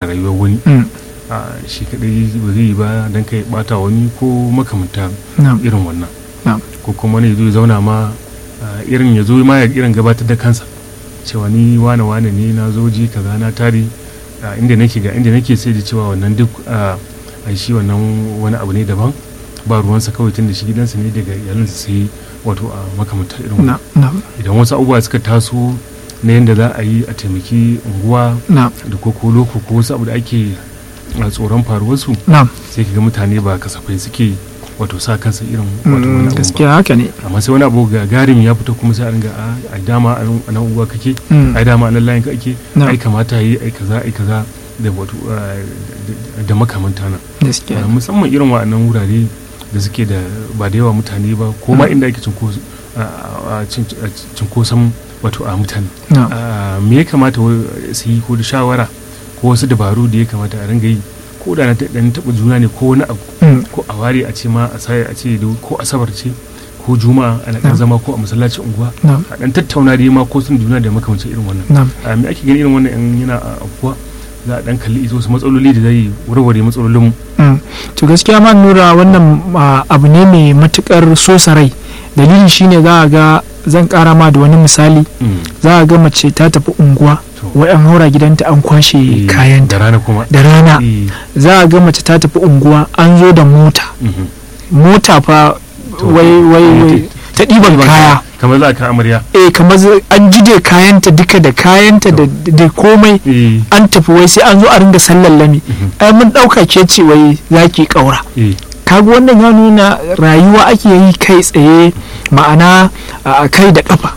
rayuwar wani Mm. a shi kadai ba zai yi ba don kai bata wani ko makamanta na'am irin wannan Na'am. ko kuma wani ya zo ya zauna ma a, irin ya zo ma ya irin gabatar da kansa cewa ni wane wane ne na zo ji kaza na tare a, inda nake ga inda nake sai da cewa wannan duk a a shi wannan wani abu ne daban ba ruwansa kawai tun da shi gidansa ne daga iyalinsa sai wato a makamantar irin wannan na'am na'am idan wasu abubuwa suka taso na yadda za a yi a taimaki unguwa na'am da ko ko loko ko wasu abu da ake a tsoron faruwarsu na'am sai ka ga mutane ba kasafai suke wato sa kansa irin wato wani Mm, abu ba gaskiya haka ne amma sai wani abu ga garin ya fito kuma sai a ringa a ai dama a nan- a nan unguwa kake Mm. ai dama a nan layin ka ake Na'am. ai kamata yi ai kaza ai kaza da wato ah, da- da makamanta nan gaskiya Ah, musamman irin wa'annan wurare da suke da ba da yawa mutane ba ko ma Mm. inda ake cinkoso- ah, ah, cin- ah, cinkoson wato a mutane na'am Ah, me ya kamata wa- su yi ko da shawara ko wasu dabaru da ya kamata a ringa yi ko da na ta- dan taɓa juna ne ko wani abu Mm. ko a ware a ce ma a sai a ce da- ko asabar ce ko juma'a ana ɗan Na'am. zama ko a masallacin unguwa na'am a ɗan tattauna da ma ko sun juna da makamancin irin wannan na'am a me ake gani irin wannan in yana a abuwa za a ɗan kalli ita wasu matsaloli da zai warware matsalolin mu Mm. to gaskiya ma nura wannan ah, abu ne mai matukar sosa rai dalili shine za a ga zan kara ma da wani misali za a ga mace ta tafi unguwa To. wai an haura gidanta an kwashe Eh, kayanta da rana kuma da rana Eh, za a ga mace ta tafi unguwa an zo da mota mhm. mota fa To, wai wai wai ta ɗiban kaya kamar za ka amarya eh kamar zai- an jide kayanta duka da kayanta da da komai eh an tafi wai sai an zo a ringa sallan lami mhm. ai mun ɗauka ke ce wai za ki ƙaura eh kaga wannan ya nuna rayuwa ake yi kai tsaye ma'ana a kai da kafa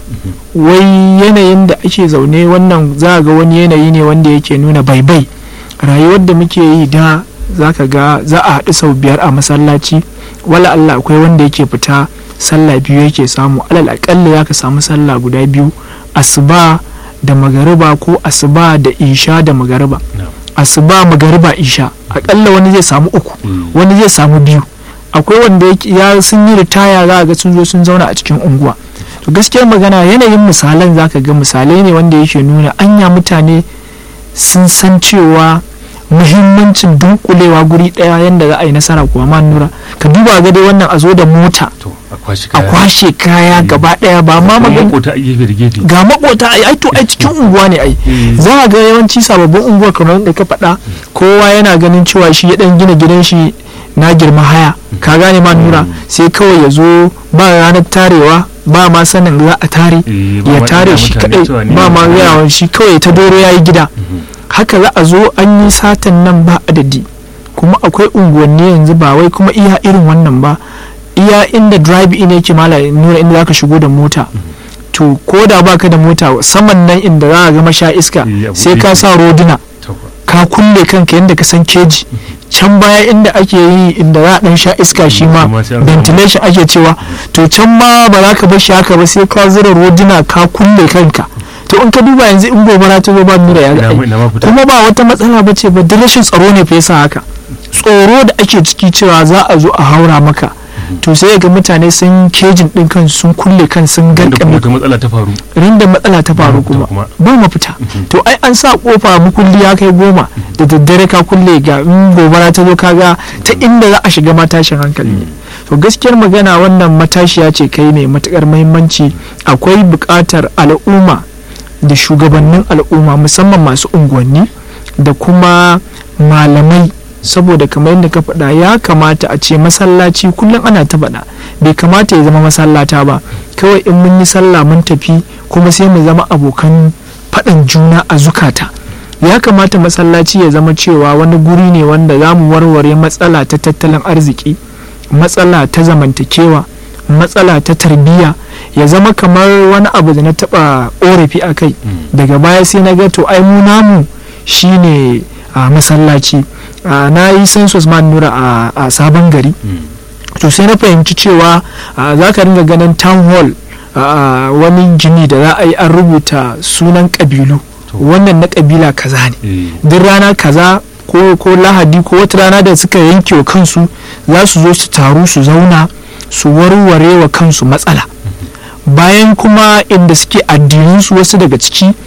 wai yanayin da ake zaune wannan za a ga wani yanayi ne wanda yake nuna baibai rayuwar da muke yi da za ka ga za a haɗu sau biyar a masallaci wala Allah akwai wanda yake fita sallah biyu yake samu alal aƙalla ya ka samu sallah guda biyu asuba da magariba ko asuba da isha da magariba na asuba magariba isha aƙalla wani zai samu uku Mm. wani zai samu biyu akwai wanda yake- ya sun yi ritaya za a ga sun zo sun zauna a cikin unguwa to gaskiyar magana yanayin misalan za ka ga misalai ne wanda yake nuna anya mutane sun san cewa muhimmancin dunkulewa guri daya yadda za a yi nasara kuwa ma nura ka duba ga dai wannan a zo da mota to a kwashi a kaya kwashe kaya gaba daya ba ma Kuma magana makota a gefe da gefe ga makota ai ai to ai cikin unguwa ne ai Eh. za a ga yawanci sababbin unguwar kamar yadda ka faɗa kowa yana ganin cewa shi ya dan gina gidan shi na girma haya ka gane ma nura sai kawai ya zo ba ranar tarewa ba ma sanin za a tare Eh, ba ya ma tare ɗaga shi mutane kadai cewa ni ba ma ne. gayawa shi kawai ta doro ya yi gida Mhm. haka za a zo an yi satan nan ba adadi kuma akwai unguwanni yanzu ba wai kuma iya irin wannan ba iya inda drive in yake mala nuna inda zaka shigo da mota to ko da baka da mota saman nan inda za a ga masha iska Eh, a sai buɗe ka yake. sa roduna to fa. ka kulle kanka yadda ka san keji can baya inda ake yi inda za a dan sha iska shi ma Shi ma sai an samu. ventilation ake cewa to can ma ba za ka bar shi haka ba sai ka zura roduna ka kulle kanka to in ka duba yanzu in gobara ta zo ba nura ya Ina ga ma- ina ma fita. kuma ba wata matsala ba ce ba da rashin tsaro ne fa yasa haka tsoro da ake ciki cewa za a zo a haura maka to sai ga mutane sun kejin din kan sun kulle kan sun Wanda kuma garkame wata matsala ta faru rinda matsala ta faru mafita kuma kuma. ba mafita to ai an sa kofa mukulli ya kai goma da daddare ka kulle ga in gobara ta zo kaga ta inda za a shiga matashin hankali ne to gaskiyar magana wannan matashiya ce kai mai matukar muhimmanci akwai buƙatar al'umma da shugabannin al'umma musamman masu unguwanni da kuma malamai saboda kamar yadda ka faɗa ya kamata a ce masallaci kullum ana ta faɗa bai kamata ya zama masallata ba kawai in mun yi sallah mun tafi kuma sai mu zama abokan faɗan juna a zukata ya kamata masallaci ya zama cewa wani guri ne wanda za mu warware matsala ta tattalin arziki matsala ta zamantakewa matsala ta tarbiyya ya zama kamar wani abu da na taɓa ƙorafi a kai daga baya sai na ga to ai mu namu shine a masallaci a, na yi census man nura a, a sabon gari to sai na fahimci cewa a, za ka ringa ganin town hall a, wani gini da za a yi an rubuta sunan ƙabilu To. wannan na ƙabila kaza ne eh duk rana kaza ko, ko lahadi ko wata rana da suka yanke wa kansu za su zo su taru su zauna su warware wa kansu matsala bayan kuma inda suke addininsu wasu daga ciki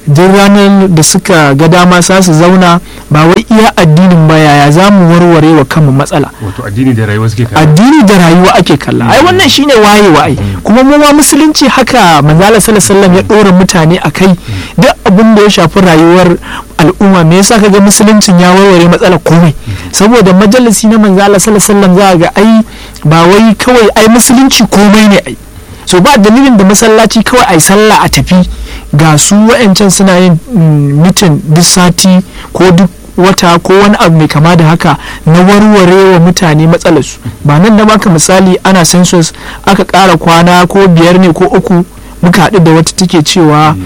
duk ranar da suka ga dama sa su zauna ba wai iya addinin ba yaya za mu warware wa kanmu matsala wato addini da rayuwa suke kalla addini da rayuwa ake kalla ai wannan shine wayewa ai kuma mu ma musulunci haka manzala sallallahu ya dora mutane a kai duk abin da ya shafi rayuwar al'umma me yasa kaga musuluncin ya warware matsalar komai saboda majalisi na manzala sallallahu za ga ai ba wai kawai ai musulunci komai ne ai so ba dalilin da masallaci kawai ai sallah a tafi ga su wa'ancan suna yin mitin duk sati ko duk wata ko wani abu mai kama da haka na warware wa mutane matsalarsu ba nan da baka misali ana census aka ƙara kwana ko biyar ne ko uku muka haɗu da wata take cewa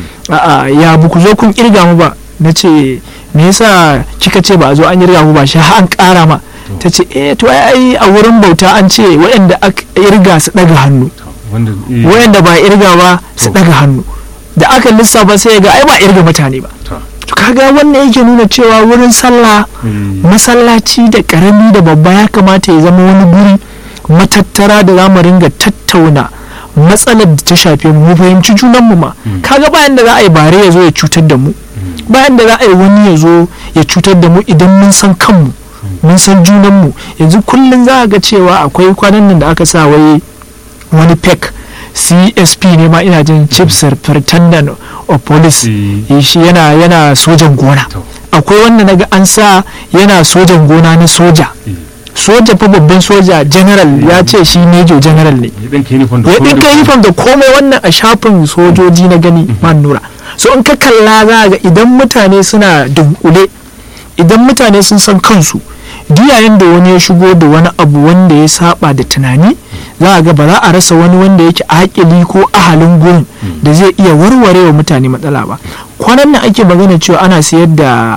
ya buku zo kun kirga mu ba na ce me yasa kika ce ba a zo an kirga mu ba shi an ƙara ma ta ce eh to ai a wurin bauta an ce waɗanda aka irga su ɗaga hannu waɗanda ba irga ba su ɗaga hannu da aka lissafa sai ga ai ba irga mutane ba to kaga wannan yake nuna cewa wurin sallah masallaci da karami da babba ya kamata ya zama wani guri matattara da za mu ringa tattauna matsalar da ta shafe mu fahimci junanmu ma kaga bayan da za a yi bare ya zo ya cutar da mu bayan da za a yi wani ya zo ya cutar da mu idan mun san kanmu mun san junanmu yanzu kullum za a ga cewa akwai kwanan nan da aka sa wai wani pek csp ne ma ina jin chief superintendent of police shi yana yana sojan gona akwai wanda naga an sa yana sojan gona na soja soja fa babban soja general ya ce shi major general ne ya ɗinka uniform da komai wannan a shafin sojoji na gani man nura so in ka kalla za ga idan mutane suna dunkule idan mutane sun san kansu duk yayin da wani ya shigo da wani abu wanda ya saba da tunani za a ga ba za a rasa wani wanda yake akili ko ahalin gurin da zai iya warware wa mutane matsala ba kwanan nan ake magana cewa ana sayar da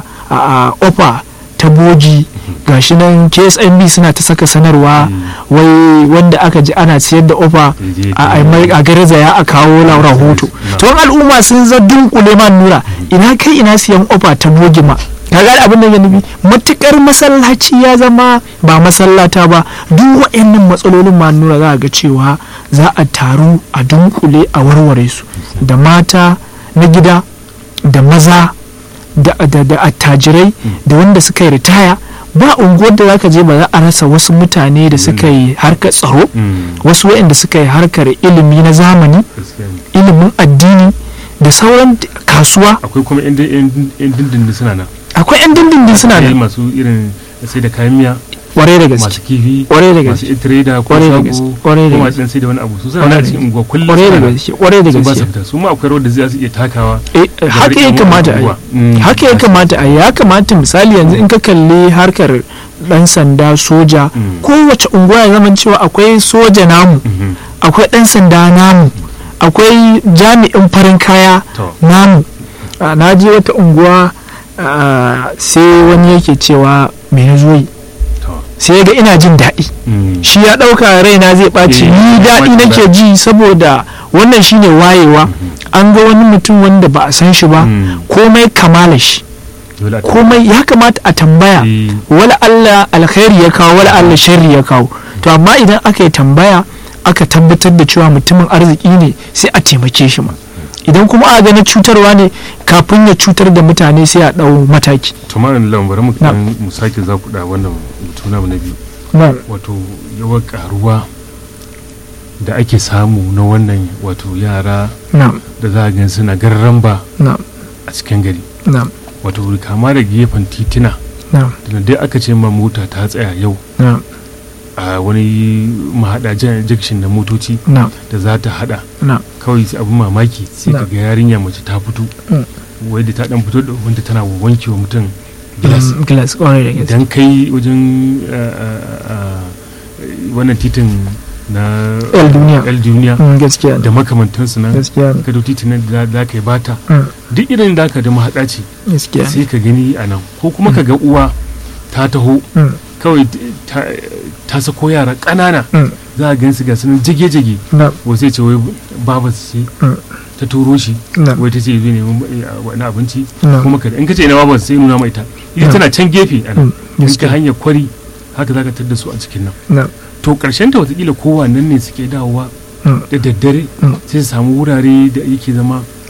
ofa ta boji gashi nan ksmb suna ta saka sanarwa wai wanda aka ji ana sayar da ofa a garzaya a kawo rahoto to al'umma sun za dunkule ma nura ina kai ina siyan ofa ta bogi ma kaga abin da ya nufi matukar masallaci ya zama ba masallata ba duk waɗannan matsalolin ma nura za a ga cewa za a taru a dunkule a warware su da mata na gida da maza da attajirai da wanda suka yi ritaya ba unguwar da zaka je ba za a rasa wasu mutane da suka yi harkar tsaro wasu waɗanda suka yi harkar ilimi na zamani ilimin addini da sauran kasuwa akwai kuma yan dindindin suna nan akwai yan dindindin suna nan masu irin sai da kayan miya kwarai da gaske masu kifi kwarai da gaske masu trader ko kwarai da gaske sabo kwarai da ko gaske masu sai da wani abu su suna nan cikin unguwa kullum kwarai da suna nan. gaske kwarai da su ba su gaske fita su ma akwai rawar da zai su iya takawa Eh, haka ya kamata a yi haka ya kamata a yi ya kamata misali yanzu in ka kalli harkar dan sanda soja Mm. kowace unguwa ya zama cewa akwai soja namu Mhm. akwai dan sanda namu akwai jami'in farin kaya To. namu Ah, na je wata unguwa ah, sai wani yake cewa me na zo yi To. sai ya ga ina jin daɗi Mm. shi ya ɗauka raina zai ɓaci Eh, ni daɗi wanda- nake ji saboda wannan shine wayewa an ga wani mutum wanda ba a san shi ba Mm. komai kamala shi Dole a komai ya kamata a tambaya Eh. wala Allah alkhairi ya kawo wala Allah sharri ya kawo to amma idan aka yi tambaya aka tabbatar da cewa mutumin arziki ne sai a taimake shi ma idan kuma a gani cutarwa ne kafin ya cutar da mutane sai a ɗau mataki to ma nan bari mu Na. dan mu sake zakuda wannan mutum namu na biyu Na'am. wato yawan karuwa da ake samu na wannan wato yara na'am da za a gan suna garramba na'am a cikin gari na'am wato kama da gefen titina na'am da dai aka ce ma mota ta tsaya yau na'am a wani mahaɗa jan- junction da motoci na'am da za ta hada na'am kawai sai abin mamaki sai ka Na. ga yarinya mace ta fito Mm. wai da ta dan fito da wanda tana wanke wa mutum gilas Mm, glass kwarai da gaske idan kai wajen uh, uh, uh, wannan titin na El Duniya. El Duniya Mm, gaskiya da ne makamantansu nan gaskiya ne ka dau titin nan da za ka yi bata Mm, duk irin da ka da mahaɗa ce gaskiya ne sai ka gani a nan ko kuma ka ga uwa ta taho Mm, kawai ta, ta sako yara ƙanana mm, za a gansu ga sunan jage-jage na'am wai sai ce wai baba ce Mm. ta turo shi na'am wai ta ce zai nemi eh, wani abinci na'am kuma ka in ka ce ina baba sai nuna mai ita ita Mm. tana can gefe a nan Mm, in ka gaskiya hanyar kwari haka za ka tadda su a cikin nan na'am to karshen ta watakila kowa nan ne suke dawowa Mm, da daddare Mm. sai su samu wurare da yake zama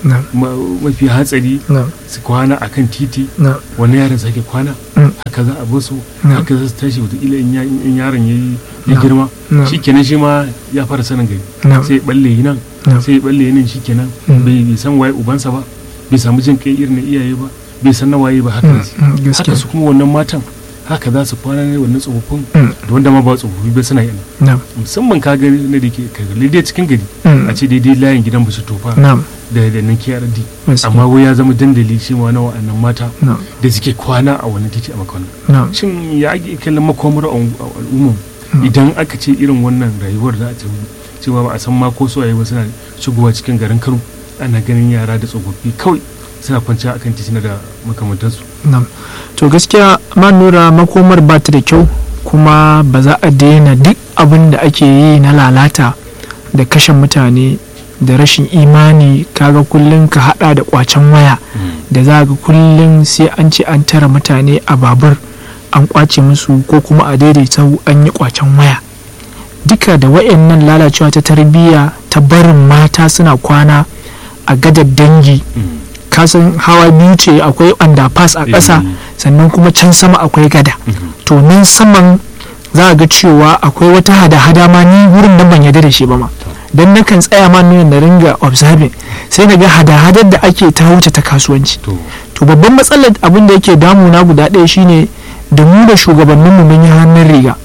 na ma- mafi hatsari na su kwana a kan titi na wani yaron sake kwana Mm. haka za a basu Mm. haka za su tashi wataƙila in ya- in yaron ya yi ya No. girma No. shi kenan shi ma ya fara sanin gari na sai ya balle yi nan No. sai ya balle yi nan shi kenan Mm. bai bai san waye ubansa ba bai samu jin kai irin na iyaye ba bai san na waye ba haka Mm, ne mm, gaskiya haka su kuma wannan matan haka za su kwana ne wannan tsofaffin Mm. da wanda ma ba tsofaffi ba suna yana na musamman ka gani na da ke kagali dai cikin gari Mm. a ce daidai layin gidan basu tofa na da da nan KRD gaskiya amma wai ya zama dandali shi ma na wa'annan mata na da suke kwana a wani titi a makon na shin ya ake kallon makomar al'umman Mm. idan aka ce irin wannan rayuwar za a ce cewa ba a san ma ko suwaye ba suna shigowa cikin garin Kano ana ganin yara da tsofaffi kawai suna kwanciya akan titina da makamantansu Nam. to gaskiya ma nura makomar ba ta da kyau kuma ba za a daina duk abin da ake yi na lalata da kashe mutane da rashin imani kaga kullum ka hada da kwacen waya da za ga kullum sai an ce an tara mutane a babur an kwace musu ko kuma a daidaita an yi kwacen waya duka da wayannan lalacewa ta tarbiyya ta barin mata suna kwana a gadar dangi kasan hawa biyu ce akwai underpass a ƙasa sannan kuma can sama akwai gada to nan saman za a ga cewa akwai wata hada-hada ma ni wurin nan ban yarda da shi ba ma don nakan tsaya ma nuna na ringa observing sai na ga hada-hadar da ake ta wuce ta kasuwanci to to babban matsalar abin da yake damuna guda ɗaya shine da mu da shugabanninmu mun yi hannun riga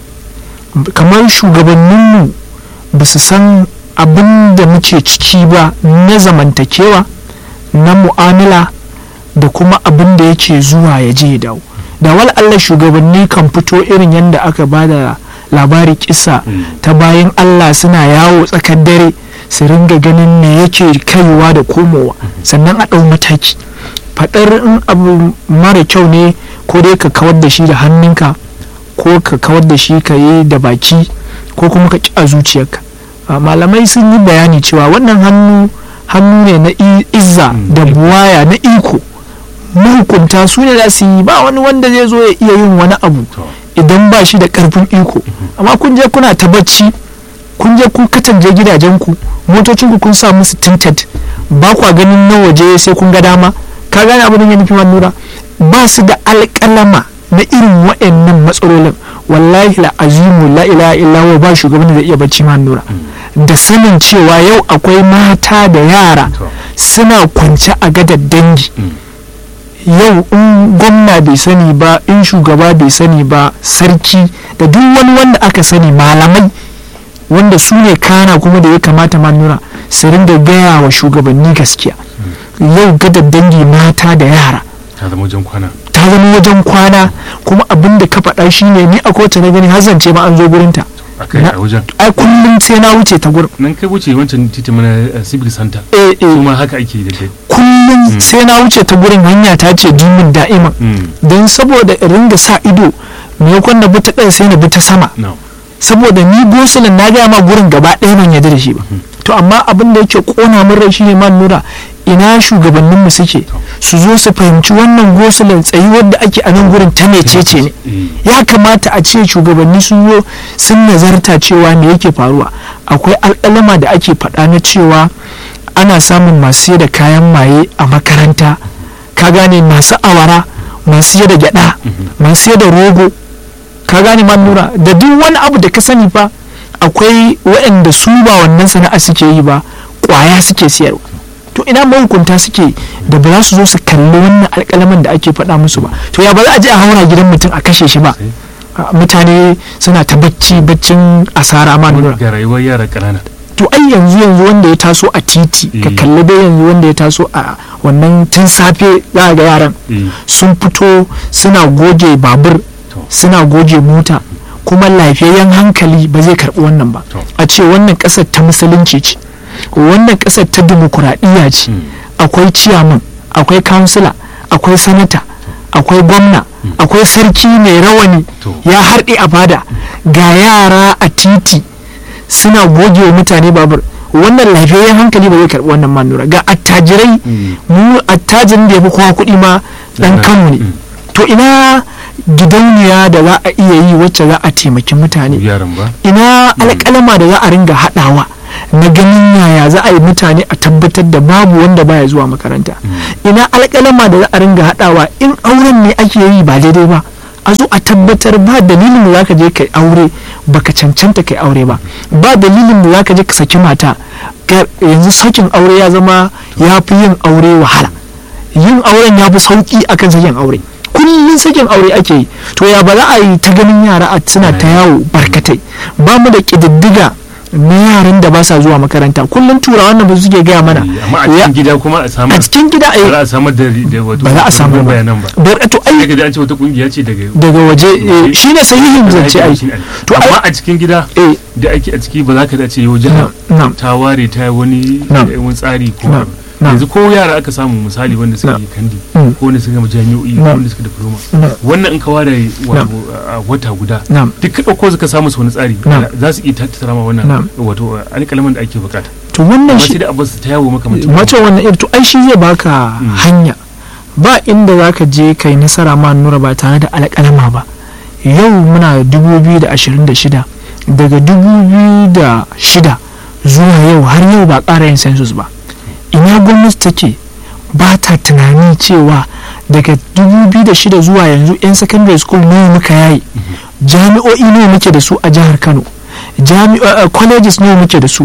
kamar shugabanninmu ba su san abin da muke ciki ba na zamantakewa na mu'amala da kuma abin da yake zuwa ya je ya dawo da wal Allah shugabanni kan fito irin yadda aka ba da labari kisa ta bayan Allah suna yawo tsakar dare su ringa ganin me yake kaiwa da komowa sannan a ɗau mataki faɗar in abu mara kyau ne ko dai ka kawar da shi da hannunka ko ka kawar da shi ka yi da baki ko kuma ka ƙi a zuciyarka a malamai sun yi bayani cewa wannan hannu hannu ne na i- izza Mm. da buwaya na iko mahukunta su ne za su yi ba wani wanda zai zo ya iya yin wani abu to idan ba shi da karfin iko amma kun je kuna ta bacci kun je kun katanje gidajenku motocinku kun sa musu tinted ba kwa ganin na waje sai kun ga dama ka gane abin da ya nufi nura ba su da alƙalama na irin waɗannan matsalolin wallahi la azimu la ilaha illa huwa ba shugaban da zai iya bacci ma nura da sanin cewa yau akwai mata da yara to suna kwance a gadar dangi Mm. yau in gwamna bai sani ba in shugaba bai sani ba sarki da duk wani wanda aka sani malamai wanda su ne kana kuma da ya kamata ma nura su ringa gaya wa shugabanni gaskiya yau gadar dangi mata da yara ta zama wajen kwana ta zama wajen kwana kuma abin da ka faɗa shine ni a kowace na gani hazance ma an zo gurinta a kai Na- a wajen ai kullum sai na wuce ta gurin nan kai wuce wancan titi mana eh, civic center eh su eh ma haka ake da dai kullum sai na wuce ta gurin hanya ta ce jimin da'iman don saboda in ringa sa ido maimakon na bi ta ɗan sai na bi ta sama no saboda ni gosulin na gaya ma gurin gaba ɗaya ban yarda da shi ba to amma abin da yake kona min rai shine man nura ina shugabannin mu suke su zo su fahimci wannan gosulin tsayuwar da ake a nan gurin ta mecece ne Eh, ya kamata a ce shugabanni sun zo sun nazarta cewa me yake faruwa akwai alƙalama da ake faɗa na cewa ana samun masu sayar da kayan maye a makaranta ka gane masu awara masu sayar da gyada masu sayar da rogo ka gane ma nura da duk wani abu da ka sani fa akwai waɗanda su ba wannan sana'a suke yi ba ƙwaya suke siyarwa to ina mahukunta suke da ba za su zo su kalli wannan alƙalaman da ake faɗa musu ba to ya ba za a je a haura gidan mutum a kashe shi ba sai a, mutane suna ta bacci baccin asara ma nura ga rayuwar yara ƙanana to ai yanzu yanzu wanda ya taso a titi ka Eh. kalli dai yanzu wanda ya taso a wannan tun safe za ga yaran Eh, sun fito suna goge babur to suna goge mota kuma lafiyayyen hankali ba zai karbi wannan ba To. a ce wannan kasar ta musulunci ce wannan kasar ta dimokuraɗiyya ce Mm. akwai ciyaman akwai kansila akwai sanata akwai gwamna akwai sarki mai rawani To. ya harɗe a fada ga yara a titi suna goge wa mutane babur wannan lafiyayyen hankali ba zai karbi wannan manura ga attajirai Mm. mu attajirin da ya fi kowa kuɗi ma ɗan Yana- kanmu ne Mm. to ina gidauniya da za a iya yi wacce za a taimaki mutane yaran ba ina alƙalama da za a ringa haɗawa na ganin yaya za a yi mutane a tabbatar da babu wanda baya zuwa makaranta ina alƙalama da za a ringa haɗawa in auren ne ake yi ba daidai ba a zo a tabbatar ba dalilin da zaka je kai aure baka cancanta kai aure ba ba dalilin da zaka je ka saki mata Ga- yanzu sakin aure ya zama ya fi yin aure wahala yin auren ya fi sauki akan sakin aure kullum sakin aure ake yi to ya ba za a yi ta ganin yara a suna ta yawo barkatai ba mu da ƙididdiga na yaran da ba sa zuwa makaranta kullum turawan nan ba su suke gaya mana amma a Ya- cikin gida kuma a samu a cikin gida ba za a a samar da da wato ba za a samu ba bayanan ba bar to ai daga da an ce wata kungiya ce daga daga waje eh, shine sahihin zance ai to ai amma a cikin gida eh da ake a ciki ba za ka dace yau jiha na'am ta ware ta yi wani Na'am. wani tsari ko Na'am. abu. Na'am. yanzu ko yara aka samu misali wanda suka Na'am. yi kandi Mm. ko wanda suka gama jami'o'i ko Na'am. wanda suka diploma na'am wannan in ka ware wato a wata guda na'am duk ka ɗauko suka samu su wani tsari Na'am. za su iya tattara ma wannan Na'am. wato alƙalaman da ake bukata to wannan amma shi sai da abbas ta yawo makamacin wato wannan iri to ai shi zai baka Mm. hanya ba inda za ka je kai nasara ma nura ba tare da alƙalama ba yau muna 2026 daga 2006 zuwa yau har yau ba ƙara yin census ba ina gwamnati take ba ta tunani cewa daga 2006 zuwa yanzu 'yan secondary school nawa muka yayi jami'o'i nawa muke da su a jihar kano jami'a uh, colleges nawa muke da su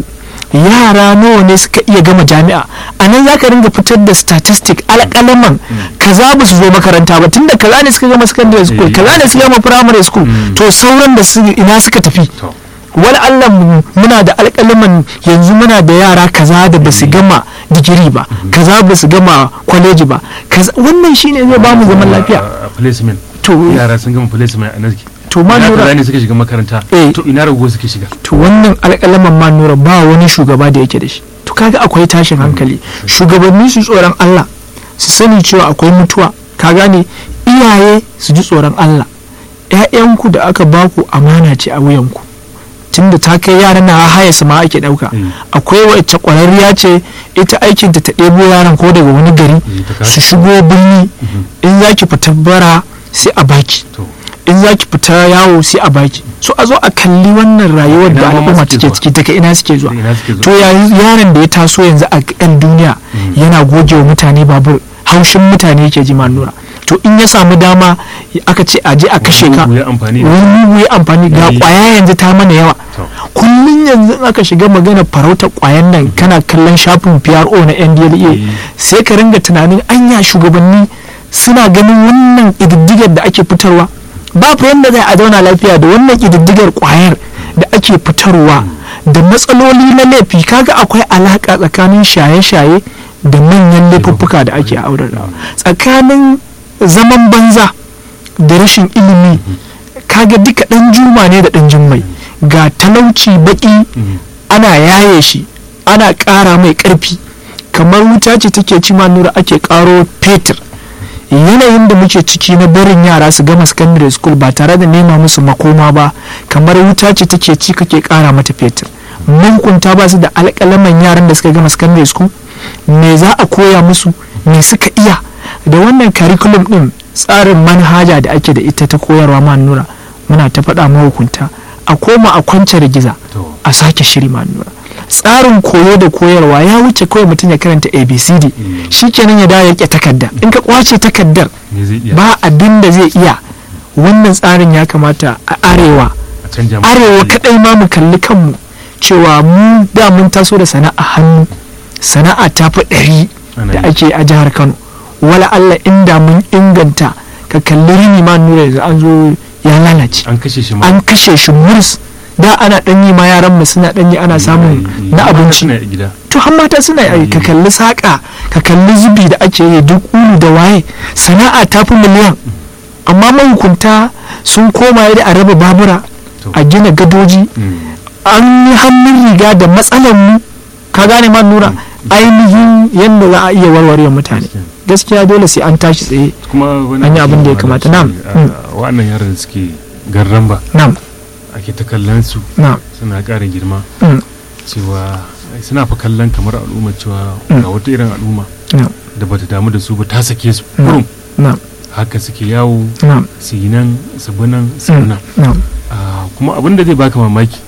yara nawa ne suka iya gama jami'a a nan za ka ringa fitar da statistic alƙalaman kaza ba su zo makaranta ba tunda kaza ne suka gama secondary school Eh, kaza ne suka gama primary school Mm. to sauran da su ina suka tafi to wani allah mu- muna da alƙalaman yanzu muna da yara kaza da ba su gama digiri ba kaza ba su gama kwaleji ba kaza wannan shine zai ba mu zaman lafiya a- a placement to yara sun gama placement a nan to ma ina nura kaza ne suka shiga makaranta Eh. to ina rago suke shiga to wannan alƙalaman ma nura ba wani shugaba da yake da shi to kaga akwai tashin hankali shugabanni su tsoron Allah su sani cewa akwai mutuwa ka gane iyaye su ji tsoron Allah ƴaƴanku da aka baku amana ce a wuyanku tunda ta kai yaran na haya su ma ake ɗauka Eh. akwai wacce ƙwararriya ce ita aikinta ta ɗebo yaran ko daga wani gari Eh, ta kawo. su shigo birni in za ki fita bara sai a baki to in za ki fita yawo sai a baki so a zo a kalli wannan rayuwar Ina da ma al'umma suke take zuwa? ciki daga ina suke zuwa daga ina suke to zuwa ya- yaron da ya taso yanzu a yan duniya Mm. yana goge wa mutane babur haushin mutane yake ji nura to in ya samu dama aka ce a je a kashe ka Mugu ya amfani da wani mugu ya amfani ga Eh. kwaya yanzu ta mana yawa to kullum yanzu in aka shiga magana farautar kwayan nan kana kallon shafin PRO na NDLA Eh. sai ka ringa tunanin anya shugabanni suna ganin wannan ƙididdigar da ake fitarwa ba fa yanda zai a zauna lafiya da wannan ƙididdigar kwayar da ake fitarwa da matsaloli na laifi kaga akwai alaƙa tsakanin shaye-shaye da manyan laifuffuka da ake aurarawa tsakanin zaman banza da rashin ilimi kaga duka ɗan juma ne da ɗan jummai ga talauci baƙi Mm. ana yaye shi ana ƙara mai ƙarfi kamar wuta ce take ci ma nura ake ƙaro fetur yanayin da muke ciki na barin yara su gama secondary school ba tare da nema musu makoma ba kamar wuta ce take ci kake ƙara mata fetur mankunta ba su da alƙalaman yaran da suka gama secondary school me za a koya musu me suka iya da wannan curriculum din tsarin manhaja da ake da ita ta koyarwa ma nura muna ta faɗa mahukunta a koma a kwance giza to a sake shiri ma nura tsarin koyo da koyarwa ya wuce kawai mutum ya karanta abcd Mm. shikenan ya dawo ya ƙi takardar in ka kwace takardar me zai iya ba abin da zai iya wannan tsarin ya kamata a arewa a canja mu arewa kadai ma mu kalli kanmu cewa mu da mun taso da sana'a hannu sana'a ta fi ɗari Ana da yi. ake a jihar kano wala allah inda mun inganta ka kalli rini ma nura yanzu an zo ya lalace an kashe shi ma an kashe shi murs da ana ɗanyi ma yaran mu suna ɗanyi ana samun na abinci suna a gida to har mata suna yi ka kalli saƙa ka kalli zubi da ake yi duk ulu da waye sana'a ta fi miliyan amma mahukunta sun koma yadda a raba babura To. a gina gadoji Mm. an yi hannun riga da matsalar mu ka gane ma nura ainihin yadda za a iya warware mutane gaskiya dole sai an tashi tsaye kuma wani An yi abin da ya kamata. Na'am. Mm. wa'annan yaran da suke garran ba na'am ake ta kallon su na'am suna ƙara girma mm, cewa suna fa kallon kamar al'umma cewa Mm. ga wata irin al'umma na'am da bata damu da su ba ta sake su Mm. kurum na'am haka suke yawo na'am su yi nan su bi nan su bi mm, nan na'am Ah, kuma abin da zai baka mamaki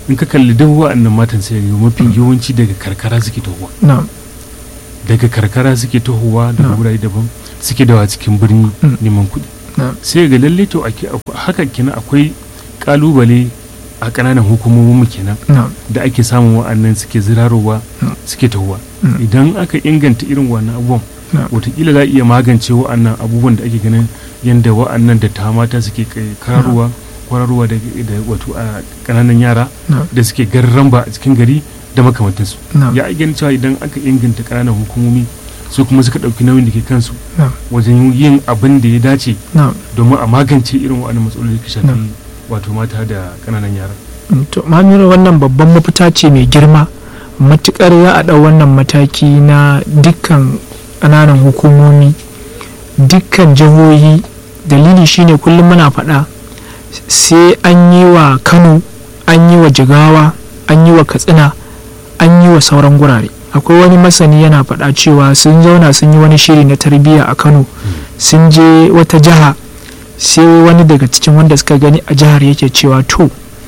in ka kalli duk wa'annan matan sai ga mafi yawanci daga karkara suke tohuwa na'am daga karkara suke tohuwa daga Na'am. wurare daban suke dawa cikin birni Mm. neman kuɗi na'am sai ga lalle to ake haka kenan akwai kalubale a ƙananan hukumomin mu kenan na'am da ake samun wa'annan suke zirarowa Mm. suke tahowa Mm. idan aka inganta irin wannan abubuwan na'am watakila za a iya magance wa'annan abubuwan da ake ganin yadda wa'annan da ta mata suke kai- kararowa kwararowa da da wato a ƙananan yara na'am da suke garramba a cikin gari da makamantansu na'am ya ganin cewa idan aka inganta ƙananan hukumomi su kuma suka ɗauki nauyin da ke kansu na'am wajen yin abin da ya dace na'am domin a magance irin wa'annan matsaloli da ke shafi Na'am. wato mata da ƙananan yara Mm, to mamira wannan babban mafita ce mai girma matukar za a ɗau wannan mataki na dukkan ƙananan hukumomi dukkan jihohi dalili shine kullum muna faɗa sai an yi wa kano an yi wa jigawa an yi wa katsina an yi wa sauran gurare akwai wani masani yana faɗa cewa sun zauna sun yi wani shiri na tarbiyya a kano sun je wata jiha sai wani daga cikin wanda suka gani a jihar yake cewa to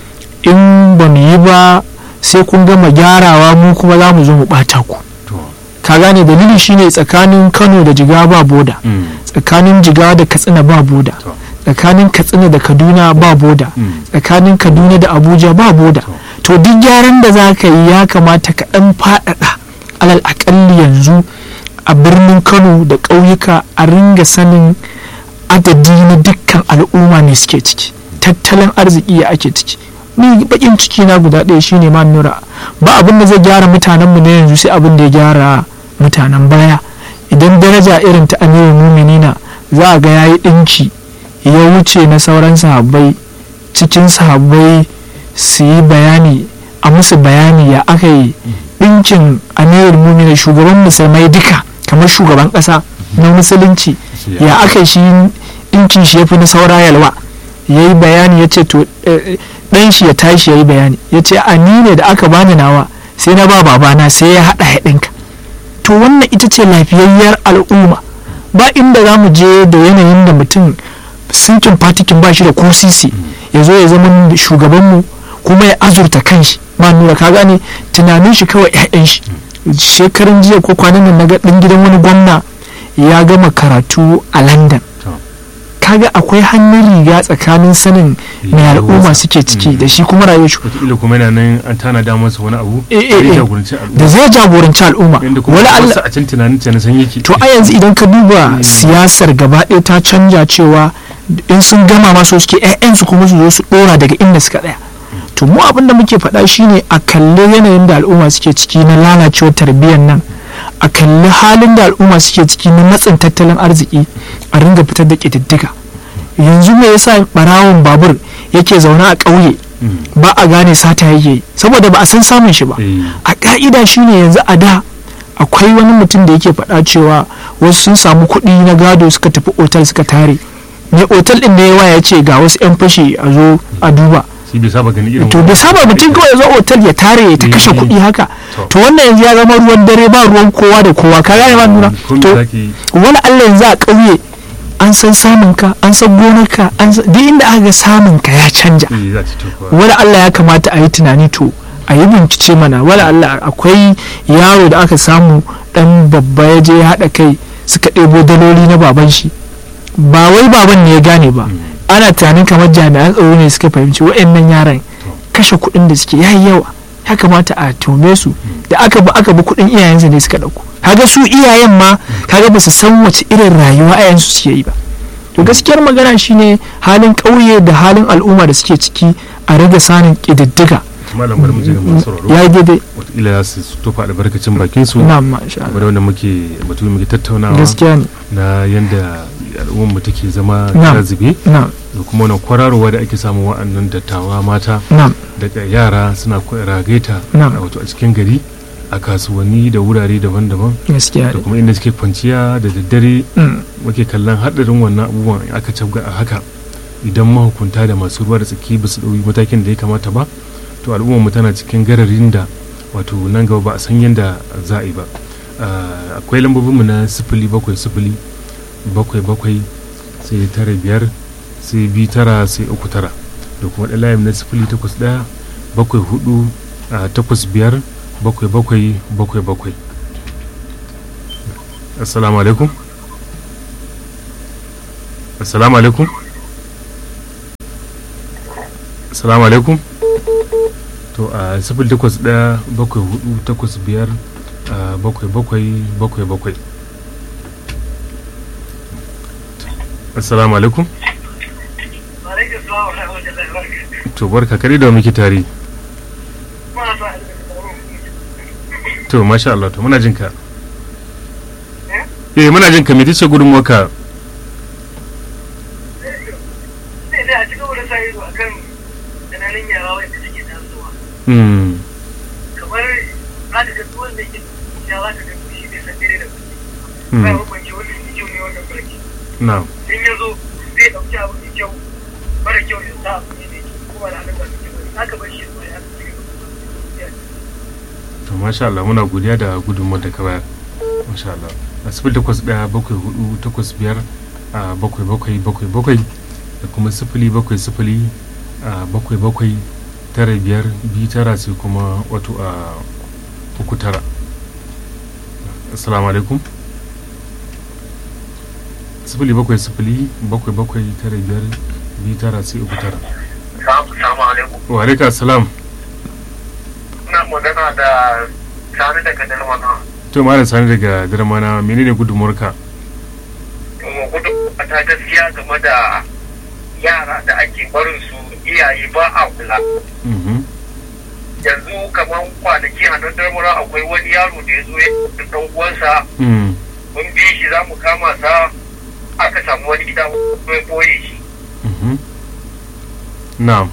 in ba mu yi ba sai kun gama gyarawa mu kuma za mu zo mu ɓata ku to ka gane dalili shine tsakanin kano da jigawa ba boda mm, tsakanin jigawa da katsina ba boda to tsakanin katsina da kaduna ba boda mm, tsakanin kaduna da abuja ba boda to to duk gyaran da za ka yi ya kamata ka ɗan faɗaɗa alal aƙalli yanzu a birnin kano da ƙauyuka a ringa sanin adadi na dukkan al'umma ne suke ciki tattalin arziki ya ake ciki ni bakin ciki na guda ɗaya shine ma nura ba abin da zai gyara mutanen mu na yanzu sai abin da ya gyara mutanen baya idan daraja irin ta amiru muminina za a ga yayi ɗinki ya wuce na sauran sahabbai cikin sahabbai su yi bayani a musu bayani ya aka yi ɗinkin amirul mumina shugaban musulmai duka kamar shugaban ƙasa na musulunci shi ya aka shi ɗinkin shi ya fi na saura yalwa ya yi bayani ya ce to eh, ɗan shi ya tashi ya yi bayani ya ce a ni ne da aka bani nawa sai na ba babana sai ya haɗa ya ɗinka to wannan ita ce lafiyayyar al'umma ba inda za mu je da yanayin da mutum sinkin fatikin ba shi da ko sisi ya zo ya zama shugabanmu kuma ya azurta kanshi ma nura ka gane tunanin shi kawai 'ya'yan shi shekarun jiya ko kwanan nan na ga ɗan gidan wani gwamna ya gama karatu a london to kaga akwai hannun riga tsakanin sanin mai al'umma suke ciki da shi kuma rayuwar shi wataƙila kuma yana nan an tanada masa wani abu Eh, eh, zai eh. jagoranci al'umma da zai jagoranci al'umma yadda kuma wala Allah wasu a can tunanin ta na san yake to a yanzu idan ka duba siyasar gaba ɗaya ta canja cewa in sun gama ma so suke 'ya'yansu kuma su zo su ɗora daga inda suka ɗaya to mu abin da muke faɗa shine a kalli yanayin da al'umma suke ciki na lalacewar tarbiyyar nan a kalli halin da al'umma suke ciki na matsin tattalin arziki a ringa fitar da ƙididdiga yanzu me yasa ɓarawon babur yake zaune a ƙauye Mm, ba a gane sata yake yi saboda ba a san samun shi ba eh, a ka'ida shine yanzu a da akwai wani mutum da yake faɗa cewa wasu sun samu kuɗi na gado suka tafi otal suka tare mai otal ɗin da ya waya ya ce ga wasu 'yan fashi a zo a duba shi bai saba gani irin to bai saba mutum kawai ya zo otal ya tare ya ta kashe Eh. kuɗi haka To. to wannan yanzu ya zama ruwan dare ba ruwan kowa da kowa ka gane ba nuna Kun to zaki yi. wani Allah yanzu a ƙauye an san samun ka an san gonarka an san duk inda aka ga samun ka ya canja eh, za ta ci kuwa. wani Allah ya kamata a yi tunani to a yi bincike mana wani Allah akwai yaro da aka samu dan babba ya je ya haɗa kai suka ɗebo daloli na baban shi ba wai baban ne ya gane ba Mm, ana tunanin kamar jami'an tsaro ne suka fahimci wa'annan yaran kashe kuɗin da suke yayi yawa ya kamata a tume su da aka bi aka bi kuɗin iyayensu ne suka ɗauko kaga su iyayen ma kaga ba su san wace irin rayuwa iyayensu suke yi ba to gaskiyar magana shine halin ƙauye da halin al'umma da suke ciki a rage sanin ƙididdiga malam bari mu je ga masu sauraro ya yi daidai wataƙila za su tofa albarkacin bakin su na masha Allah. game da wanda muke batu muke tattaunawa gaskiya ne na yanda al'ummar mu take zama Na. ta zube na da kuma wannan kwararowa da ake samu wa'annan dattawa mata na daga yara suna kwa- ragaita Na. a wato a cikin gari a kasuwanni da wurare daban-daban gaskiya da ne kuma inda suke kwanciya da daddare Mm, muke kallon haɗarin wannan abubuwan in aka cabga a haka idan mahukunta da masu ruwa da tsaki ba su ɗauki matakin da ya kamata ba to al'ummar mu tana cikin gararin da wato nan gaba ba a san yadda za a yi ba Ah, akwai lambobinmu na sifili bakwai sifili bakwai bakwai sai tara biyar sai bi tara sai uku tara da kuma ɗan layin na sifili takwas ɗaya bakwai hudu a takwas biyar bakwai bakwai bakwai bakwai assalamu alaikum assalamu alaikum assalamu alaikum to a sifil takwas ɗaya bakwai hudu takwas biyar a bakwai bakwai bakwai bakwai assalamu alaikum to barka kare da muke tare to masha Allah to muna jinka eh muna jinka me tace gudun waka hmm kamar za ka ga wanda yake ya za ka ga shi bai san dare da kuma ba ya hukunci wanda yake kyau ne wannan barki na in ya zo zai ɗauki abu mai kyau mara kyau ya sa abu ne mai kyau kuma da hannun ba mai kyau za ka bar shi ya ya ya to masha Allah muna godiya da gudunmuwar da ka bayar masha Allah a sifil takwas ɗaya bakwai hudu takwas biyar a bakwai bakwai bakwai bakwai da kuma sifili bakwai sifili a bakwai bakwai tara biyar biyu tara sai kuma wato a uku tara assalamu alaikum sifili bakwai sifili bakwai bakwai tara biyar biyu tara sai uku tara Salamu alaikum. wa alaika assalam Ina magana da Sani daga Dalmana. to malam sani daga darmana menene gudunmuwarka Kuma gudu ta gaskiya game da yara da ake barin su iyaye ba a kula. Mhm. Yanzu kamar kwanaki a nan Dalmana akwai wani yaro da ya zo ya da ɗan uwansa Mm. mun bi shi za mu kama sa aka samu wani gida mai boye shi. Mhm. na'am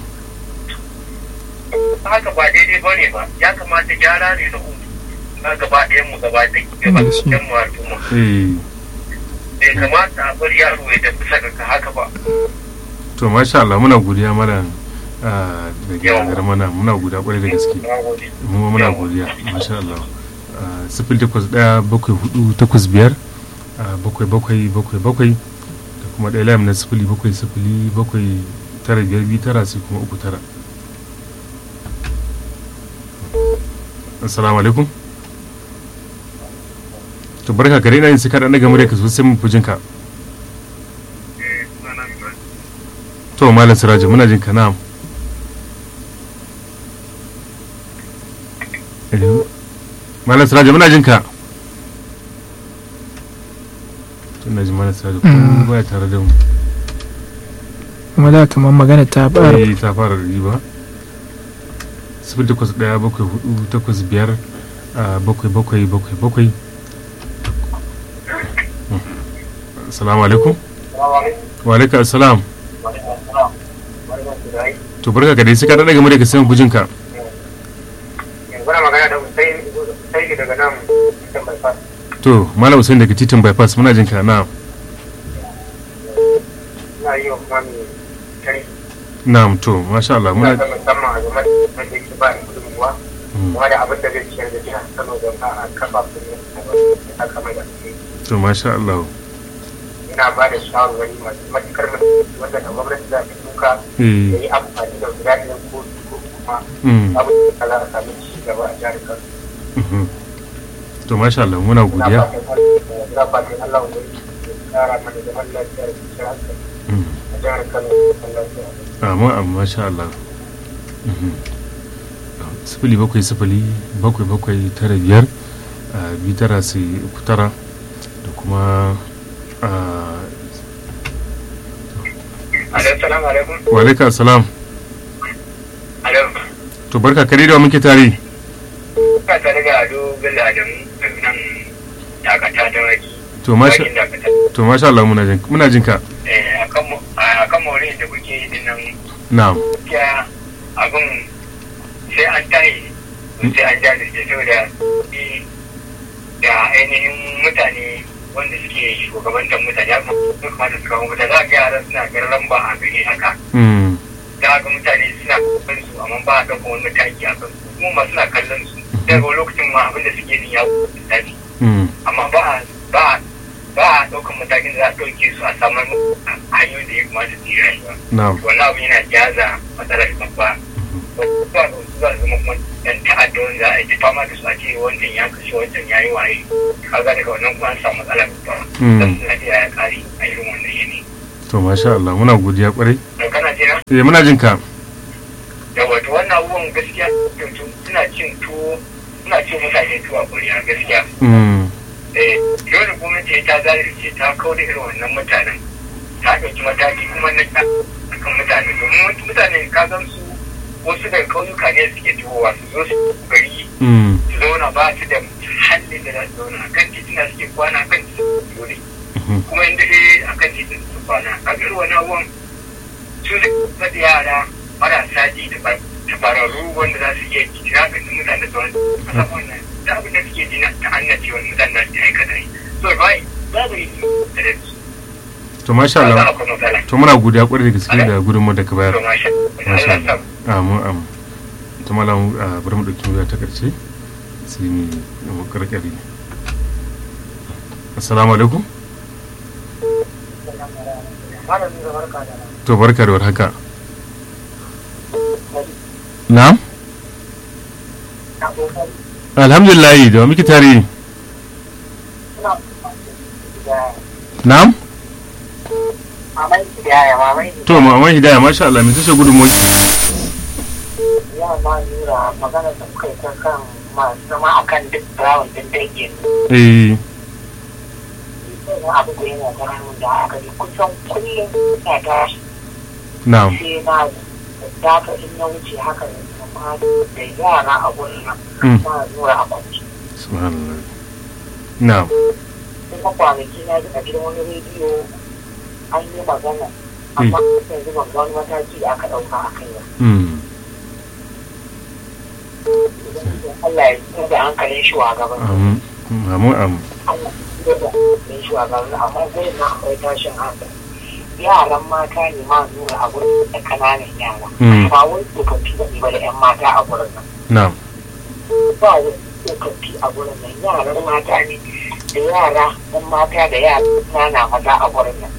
Haka ba daidai ba ne ba ya kamata gyara ne da hutu na gaba ɗayan mu gaba ɗaya gaba ɗayan mu al'umma. eh Bai kamata a bar yaro ya tafi saka haka ba. to masha Allah muna godiya malam ah, da gyara darmana muna godiya kwarai da gaske Na gode. mu ma muna godiya masha Allah Ah, sifil takwas ɗaya bakwai hudu takwas biyar ah, bakwai bakwai bakwai bakwai da kuma ɗaya layam na sifili bakwai sifili bakwai tara biyar biyu tara sai kuma uku tara assalamu alaikum to barka kare ina yin sai ka ɗan daga murya ka sosai mun fi jinka to malam siraji muna jinka na'am Hello? malam siraji muna jinka tun ji malam siraji ko Mm. baya tare da mu kuma da kamar magana ta fara eh ta fara riba sifil takwas ɗaya bakwai hudu takwas biyar ah, bakwai bakwai bakwai bakwai Mm. assalamu alaikum wa alaikum assalam to barka ka dai sai ka daga murya ka sai mu bujinka Kuna magana da Hussein Hussein daga nan cikin bypass. to malam usain daga titin bypass muna jinka na Ina yi wa kuma mai tari. na'am to masha Allah Ina muna ga musamman a game da wanda yake ba ni gudunmuwa. Mm. Kuma da abin da zai ciyar da jihar Kano don a kafa su ne a kama da su. to masha Allah Ina ba da shawarwari masu matukar muhimmanci wanda da gwamnati za ta duka da eh yi amfani da guda ɗaya ko ko kuma mm, abin da za a sami ci gaba a jihar Kano. mhm. to masha Allah muna Ina godiya fatan ina fatan Allah wanda ya kara mana zaman lafiya da kwanciyar hankali Mm. a jihar Kano da lafiya. amma amma masha Allah Mhm. sifili bakwai sifili bakwai bakwai tara biyar ah, biyu tara sai uku tara da kuma ah, Assalamu alaikum. wa alaikum assalam Alaikum. to barka kare da wa muke tare Ka tare da Ado Bello Adamu daga nan dakata da waki. to masha Wakin dakata. to masha Allah muna jin muna jinka Eh, akan mu- a kan maurin da kuke yi din nan na'am gaskiya abin sai an tayi sai an jajirce saboda ni da ainihin mutane wanda suke shugabantar mutane ya kamata su kawo mutane za ga yara suna ganin lamba a gari haka Mm, za ga mutane suna kallon su amma ba a ɗauka wani mataki a kan su kuma ma suna kallon su daga lokacin ma abin da suke yin ya tafi mm, amma ba a ba a ba a ɗaukan matakin da za a ɗauke su a samar musu hanyoyin da ya kamata su yi rayuwa na'am wannan abu yana jaza matsalar babba zuwa da wasu za su zama kuma yan ta'adda wanda za a yi ta fama da su a ce wancan ya kashe wancan ya yi waye kaga daga wannan kuma an samu matsala babba Mm. dan lafiya ya kare a irin wannan yanayi to masha Allah muna godiya kwarai to kana jina eh muna jin ka da wato wannan abubuwan gaskiya to suna cin tuwo suna cin mutane tuwo a kuriya gaskiya Mm, eh dole gwamnati ta zalunce ta kawo da irin wannan mutanen ta ɗauki mataki kuma na ta akan mutane domin wasu mutane ka gan su wasu daga ƙauyuka ne suke tuhowa su zo su gari mm, su zauna ba su da hallin da za su zauna a kan titina suke kwana a kan titin dole mhm. kuma inda dai a kan titin su kwana a ga irin wani abubuwan su da da yara marasa ji da ba- tabararru wanda za su iya kira ga mutane da wani kasan wannan da abin da suke ji na ta'annaci wani mutane da su aikata yi so ba babu yi da da su to masha ba za Allah a kuma matsala to muna godiya kwarai da gaske da gudunmawar da ka bayar to masha masha Allah Allah amin amin to malam ah, bari mu dauki wuya ta karshe sai mu mu karkare assalamu alaikum malamin da barka da to barka da warhaka na'am alhamdulillah da wa muke tare na'am mamai yaya mamai to maman hidaya masha Allah me tace gudunmawar ya ma nura magana da kuka yi ta kan masu zama akan duk brown din dangin eh wani abu da yana ganin da aka yi kusan kullum na tashi na'am sai na dafa in na wuce haka ne amma da yara a wurin nan Mm. na nura a kwanci subhanallah na'am kuma kwanaki na ji a gidan wani rediyo an yi magana amma yanzu ban ga wani mataki da aka ɗauka a kai ba mm Allah ya tsira da hankalin shugaban amin amin amin Allah ya tsira da hankalin shugaban amma zai na akwai tashin hankali yaran mata ne ma nuna a gurin da kananan yara Mm. ba wai tsofaffi da ba da 'yan mata a gurin nan na'am ba wai tsofaffi a gurin nan yaran mata ne da yara 'yan mata da yara nana maza a gurin nan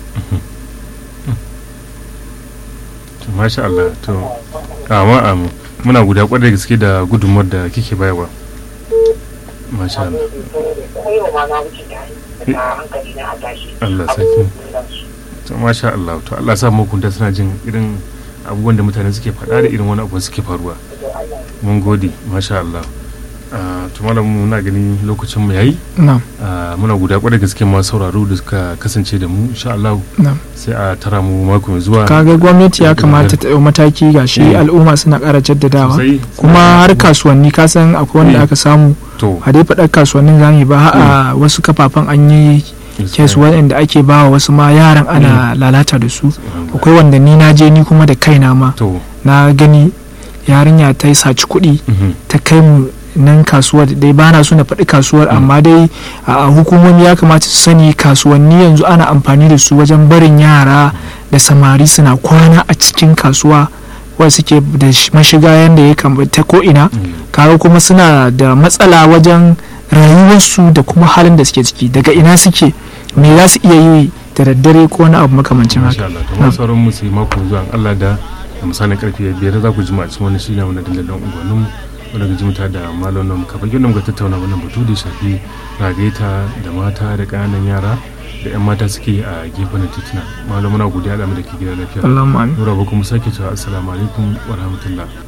to masha Allah to amin amin muna guda kwarai da gaske da gudunmawar da kike bayarwa masha Allah Yau ma na wuce da hankali na a tashi. Allah sarki. to masha Allah to Allah sa mahukunta suna jin irin abubuwan da mutane suke faɗa da irin wani abu suke faruwa mun gode masha Allah Ah, to malam muna gani lokacin mu yayi na'am Ah, muna guda kwarai da gaske masu sauraro da suka kasance da mu insha Allah na'am sai a tara mu mako mai zuwa kaga gwamnati ya kamata ta ɗau mataki ga shi Mm. al'umma suna ƙara jaddadawa Sosai. kuma har kasuwanni ka san akwai wanda Mm. aka samu to a dai faɗar kasuwannin zamu ba a wasu kafafen an yi kes waɗanda ake ba wa wasu ma yaran ana lalata da su akwai wanda ni na je ni kuma da kaina ma to na gani yarinya ta yi saci kuɗi mhm. ta kai mu nan kasuwar dai ba na so na faɗi kasuwar amma dai a hukumomi ya kamata su sani kasuwanni yanzu ana amfani da su wajen barin yara da samari suna kwana a cikin kasuwa wanda suke da sh- mashiga yadda ya kamata ko ina Mm. kaga kuma suna da matsala wajen rayuwarsu da kuma halin da suke ciki daga ina suke me za su iya yi da daddare ko wani abu makamancin Masha haka Allah to masu sauran mu sai mako zuwa in Allah da da misalin karfe biyar za ku ji mu a cikin wani shiri na dandalin unguwannin mu wanda ga jimta da malamin mu kafin yadda muka tattauna wannan batu da ya shafi ragaita da mata da ƙananan yara da 'yan mata suke a gefen titina malam muna godiya da mu da ke gida lafiya Allahumma amin Nura ba kuma sake cewa assalamu alaikum wa rahmatullah